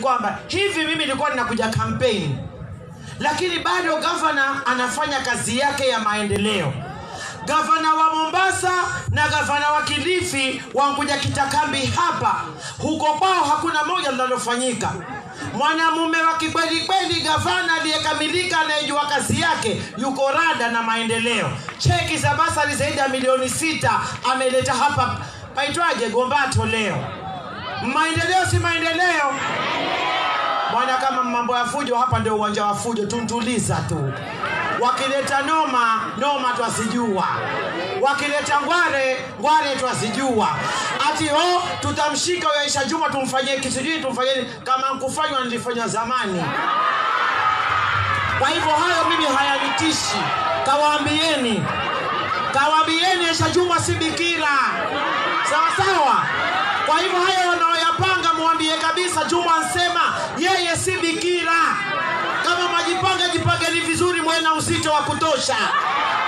kwamba hivi mimi nilikuwa ninakuja kampeni lakini bado gavana anafanya kazi yake ya maendeleo gavana wa mombasa na gavana wa kilifi wankuja kitakambi hapa huko kwao hakuna moja linalofanyika mwanamume wa kikweli kweli gavana aliyekamilika anayejua kazi yake yuko rada na maendeleo cheki za basari zaidi ya milioni sita ameleta hapa paitwaje gombato leo maendeleo si maendeleo bwana kama mambo ya fujo hapa ndio uwanja wa fujo tuntuliza tu wakileta noma noma twasijua wakileta ngware ngware twasijua ati ho tutamshika huyo Aisha Juma tumfanyie kisijui tumfanyie kama nkufanywa nilifanywa zamani kwa hivyo hayo mimi hayanitishi kawaambieni kawaambieni Aisha Juma si bikira sawa sawa kwa hivyo hayo wanaoyapanga mwambie kabisa Juma ansema yeye si bikira kama majipanga jipangeni vizuri mwe na uzito wa kutosha